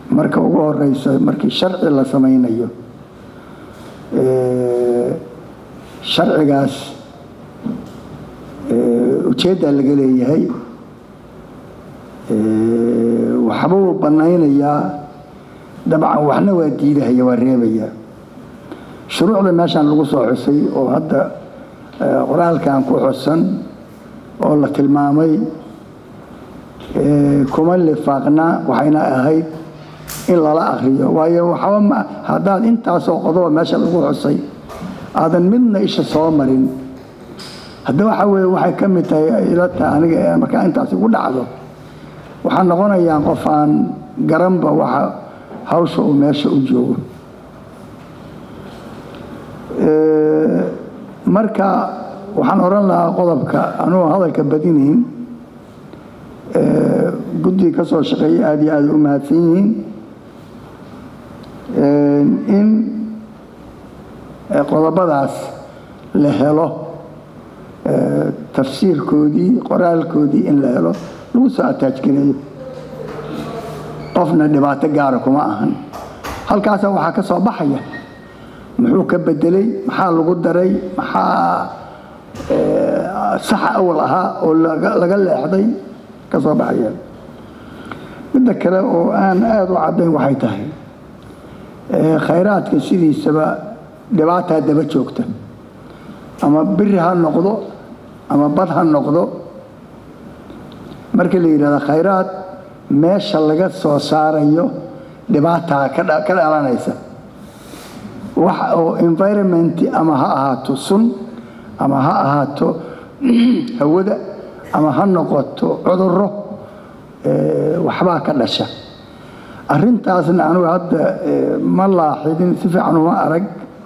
marka ugu horeysa markii sharci la samaynayo sharcigaas ujeeddaa laga leeyahay waxbuu bannaynayaa dabcan waxna waa diidahaya waa reebayaa shuruucda meeshaan lagu soo xusay oo hadda qoraalkan ku xusan oo la tilmaamay kuma lifaaqna waxayna ahayd in lala akriyo waayo waxba ma haddaad intaasoo qodoba meesha lagu xusay aadan midna isha soo marin hadda waxa weye waxay ka mid tahay ila tahay aniga markaa intaas igu dhacdo waxaa noqonayaan qof aan garanba waxa hawsha uu meesha u joogo marka waxaan oran lahaa qodobka anugu hadalka badinayn guddiga ka soo shaqeeyay aada iyo aada u mahadsan yihiin in qodobadaas la helo tafsiirkoodii qoraalkoodii in la helo lagu soo ataajgareeyo qofna dhibaato gaara kuma ahan halkaasa waxaa ka soo baxaya muxuu ka bedelay maxaa lagu daray maxaa saxa awal ahaa oo laga leexday ka soo baxaya midda kale oo aan aada u caddayn waxay tahay khayraadka sidiisaba dhibaataa daba joogta ama biri ha noqdo ama bad ha noqdo markii la yidhahdo khayraad meesha laga soo saarayo dhibaataa ka dhalanaysa wax oo environment ama ha ahaato sun ama ha ahaato hawada ama ha noqoto cuduro waxbaa ka dhasha arintaasna anugu hadda ma laaxidin si fiican uma arag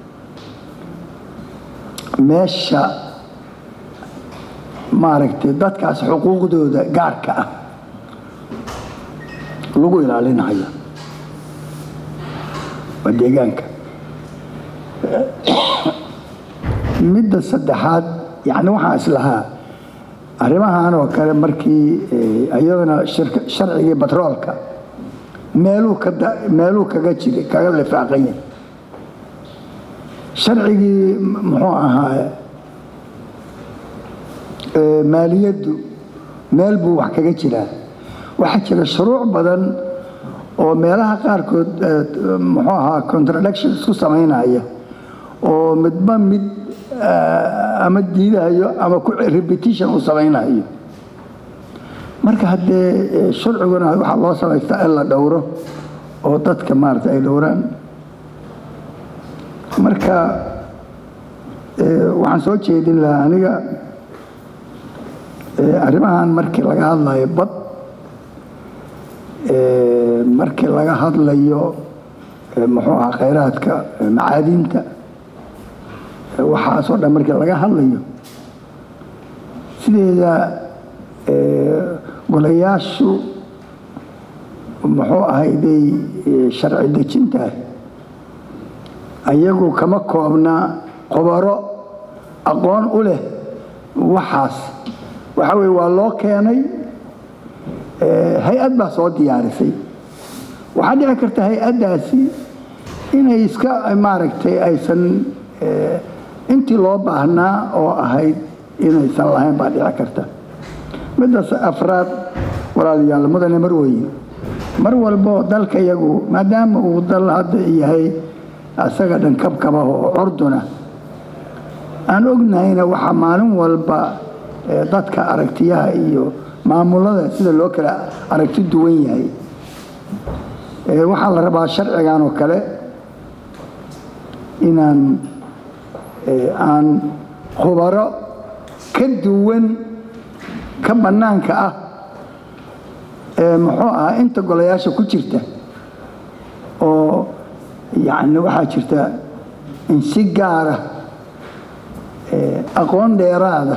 meesha maaragtay dadkaas xuquuqdooda gaarka ah lagu ilaalinayo waa deegaanka midda saddexaad yani waxaan islahaa arrimahan oo kale markii iyadana sharcigii batroolka meeluu meeluu kaga jiray kaga lifaaqanya sharcigii muxuu ahaa maaliyaddu meel buu wax kaga jiraa waxaa jira shuruuc badan oo meelaha qaarkood muxuu ahaa contradiction isku samaynaya oo midba mid ama diidahayo ama repetition uu samaynayo marka haddee sharciguna waxaa loo samaystaa in la dhowro oo dadka maarata ay dhowraan marka waxaan soo jeedin lahaa aniga arrimahan markii laga hadlayo bad markii laga hadlayo muxuu ahaa khayraadka macaadinta waxaasoo dhan markii laga hadlayo sideeda golayaashu muxuu ahayday sharci dejinta ayagu kama koobna qobaro aqoon u leh waxaas waxa weye waa loo keenay hay-ad baa soo diyaarisay waxaa dhici karta hay-addaasi inay iska maaragtay aysan intii loo baahnaa oo ahayd inaysan lahayn baa dhici karta middaas afraad walaalayaal mudane marweye mar walbo dalka iyagu maadaama uu dal hadda yahay asaga dhan kabkabaha oo curduna aan ognahayna waxaa maalin walba dadka aragtiyaha iyo maamulada sida loo kala aragti duwan yahay waxaa la rabaa sharcigan oo kale inaan aan khubaro ka duwan ka bannaanka ah ee muxuu ahaa inta golayaasha ku jirta oo yacni waxaa jirta in si gaara aqoon dheeraada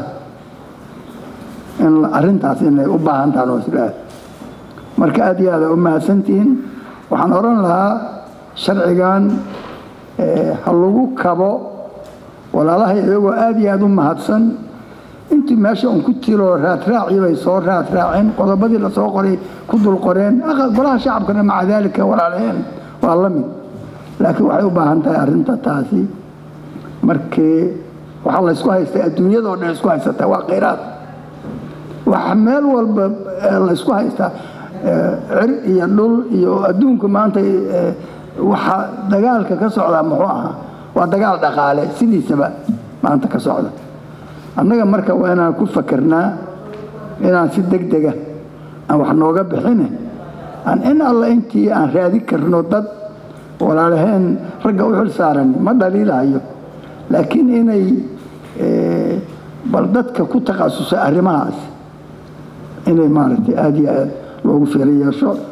in arrintaas inay u baahan tahan oo isdhaah marka aad iyo aada u mahadsantihiin waxaan odhan lahaa sharcigan ha lagu kabo walaalaha iyagoo aada iyo aada u mahadsan intii meesha un ku tiro raadraaci bay soo raadraaceen qodobadii lasoo qoray ku dul qoreen golaha shacabkana maca daalika walaalaheen waa la mid laakiin waxay u baahan tahay arrinta taasi markii waxaa laysku haystaa adduunyadoo dhan isku haysataa waa khayraad waxa meel walba laysku haystaa cir iyo dhul iyo adduunku maanta waxa dagaalka ka socdaa muxuu ahaa waa dagaal dhaqaale sidiisaba maanta ka socda annaga marka waa inaan ku fakernaa inaan si deg dega aan wax nooga bixine aan in alla intii aan raadi karno dad walaalaheen ragga u xil saaran ma dhaliilahayo laakiin inay bal dadka ku takhasusa arrimahaas inay maaragtay aada iyo aada loogu fiiro yeesho